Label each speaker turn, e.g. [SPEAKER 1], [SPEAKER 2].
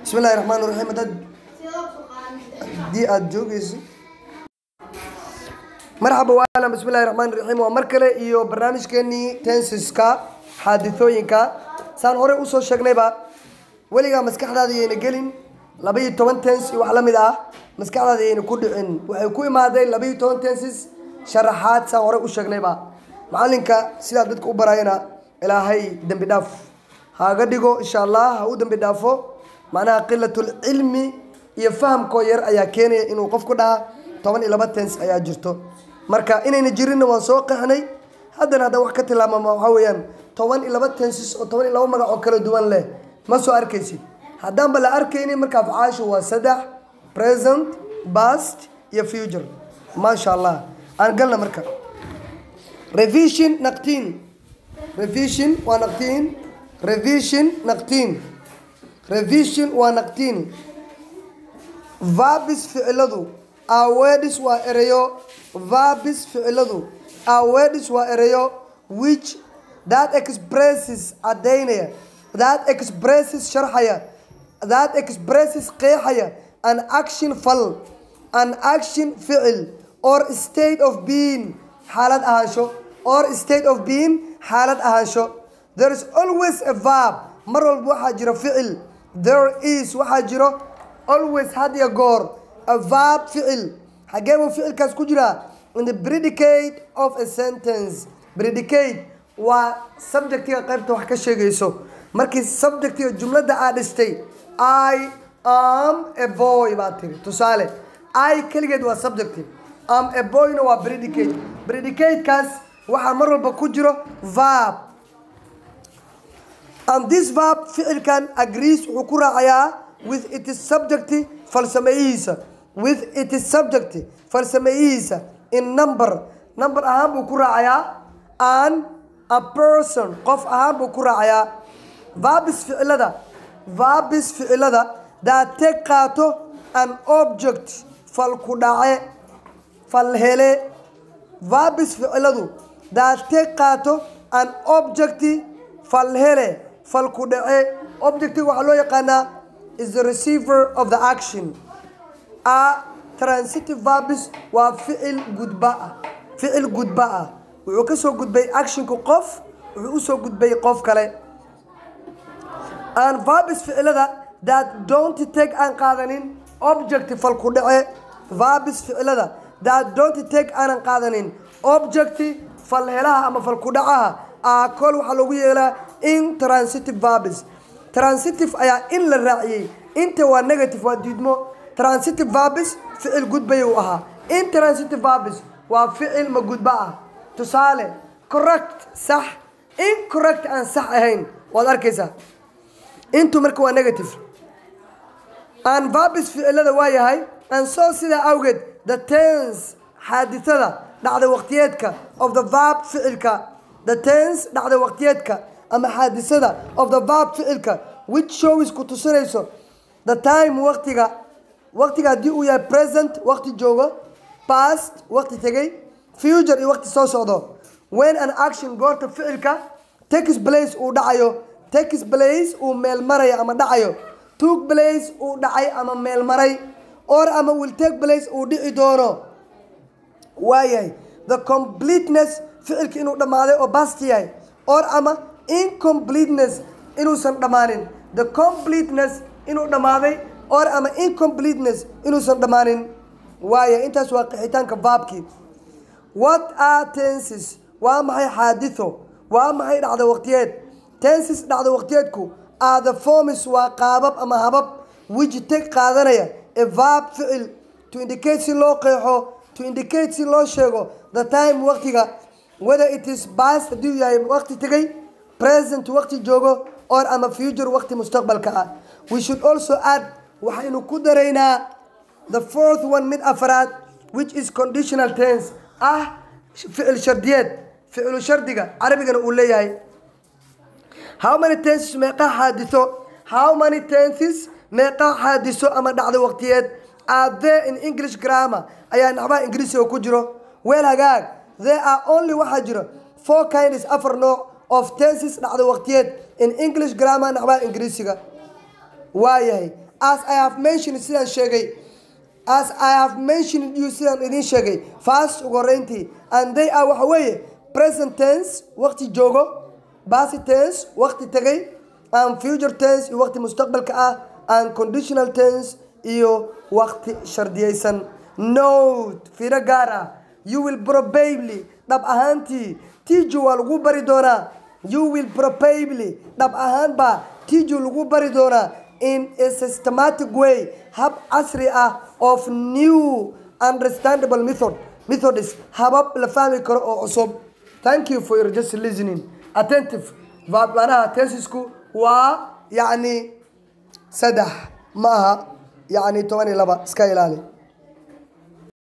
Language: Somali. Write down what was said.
[SPEAKER 1] bismi illahi raxmaan raxiim haddaad haddii aada joogeyso marxaba waalan bismi illahi raxmaan raxiim waa mar kale iyo barnaamijkeenii tensiska xaadithooyinka saan horey usoo sheegnayba weligaa maskaxdaada yayna gelin laba iyo toban tens iyo wax la mid ah maskaxdaada yayna ku dhicin waxay ku imaadeen laba iyo toban tensis sharaxaad saan horey u sheegnayba macalinka sidaa dadka u barayana ilaahay dembi dhaaf haaga dhigo insha allah ha u dembi dhaafo macnaha qilatulcilmi iyo fahamkoo yar ayaa keenaya inuu qofku dhaha toban iyo laba tens ayaa jirto marka inayna jirinna waan soo qaxnay haddana haddaan wax ka tilmaamama waxaa weeyaan toban iyo laba tensis oo toban iyo laba magac oo kala duwan leh ma soo arkaysid haddaanba la arkaynin marka afcaashu waa saddex present past iyo future maasha allah aan galna marka revision naqtiin revision waa naqtiin revision naqtiin revision waa naqtiin verbis ficiladu awedis waa ereyo verbis ficiladu awedis waa ereyo which that expresses cadaynaya that expresses sharxaya that expresses qeexaya an action fal an action ficil or state of being xaalad ahaansho or state of being xaalad ahaansho there is always a verb mar walba waxaa jiro ficil there is waxaa jiro always had iyo goor a verb ficil xagee buu ficilkaas ku jiraa in the predicate of a sentence predicate waa subjectiga qaybta wax ka sheegayso markii subjectiga jumladda aad dhistay i am a boy baad tiri tusaale i keligeed waa subjective am a boyna waa predicate predicatekaas waxaa mar walba ku jiro verb and this verb ficilkan agrees wuxuu ku raacayaa with it is subject falsameeyihiisa with it is subject falsameeyihiisa in number number ahaan buu ku raacayaa and a person qof ahaan buu ku raacayaa verbis ficilada verbis ficilada daate qaato an object fal ku dhace fal hele verbis ficiladu daate qaato an object fal hele fal ku dhace objectiga waxaa loo yaqaanaa is the receiver of the action a transitive verbis waa ficil gudba ah ficil gudba ah wuxuu ka soo gudbay actionka qof wuxuu usoo gudbay qof kale aan verbis ficilada that don't take aan qaadanin object fal ku dhace verbis ficilada that don't take aanan qaadanin object fal helaha ama fal ku dhacaha a kol waxaa loogu yeelaa intransitive verbis transitive ayaa in la raaciyey inta waa negative waa diidmo transitive verbis ficil gudbay uu ahaa intransitive verbis waa ficil ma gudba ah tusaale correct sax incorrect aan sax ahayn waad arkaysaa intu marka waa negative aan verbis ficilada waa yahay aan soo sidaa awgeed the tense xaadisada dhacda waqtiyeedka of the verb ficilka the tense dhacda waqtiyeedka ama xaadisada of the verb ficilka which shows ku tusinayso the time waqtiga waqtiga haddii uu yahay present waqti joogo past waqti tegay future iyo waqti soo socdo when an action goorta ficilka takes place uu dhacayo takes place uu meel marayo ama dhacayo took place uu dhacay ama meel maray or ama will take place uu dhici doono waayahay the completeness ficilka inuu dhammaaday oo bast yahay or ama incompleteness inuusan dhammaanin the completeness inuu dhammaaday or ama incompleteness inuusan dhammaanin waaya intaas waa qixitaanka baabkii what are tenses waa maxay xaaditho waa maxay dhacda waqtiyeed tenses dhacda waqtiyeedku are the forms waa qaabab ama habab which take qaadanaya a verb ficil to indicate si loo qeexo to indicate si loo sheego the time waqtiga whether it is past hadduu yahay waqti tegay present waqti joogo or ama future waqti mustaqbalka ah we should also add waxaynu ku daraynaa the fourth one mid afraad which is conditional tense ah ficil shardiyeed ficilu shardiga carabigana uu leeyahay how many tenses meeqa xaadiso how many tenses meeqa xaadiso ama dhacdo waqtiyeed are there in english grammar ayaa naxbaha ingiriisiga ku jiro weel hagaag there are only waxaa jiro four kinds afar nooc of tenses dhacdo waqtiyeed in english grammar naxbaha ingiriisiga waayahay as i have mentioned sidaan sheegay as i have mentioned you sidaan idiin sheegay fast ugu horeyntii and they are waxa weeye present tense waqti joogo past tense waqti tegay and future tense iyo waqti mustaqbalka ah and conditional tense iyo waqti shardiyeysan note fiiro gaar ah you will probably dhab ahaantii tiju waa lagu bari doonaa you will probably dhab ahaan baa tiju lagu bari doonaa in a systematic way hab casri ah of new understandable method methods habab la fahmi karo oo cusub thank you for your just listening attentive manaha tesisku waa yacni saddex ma aha yacni toban iyo laba iska ilaali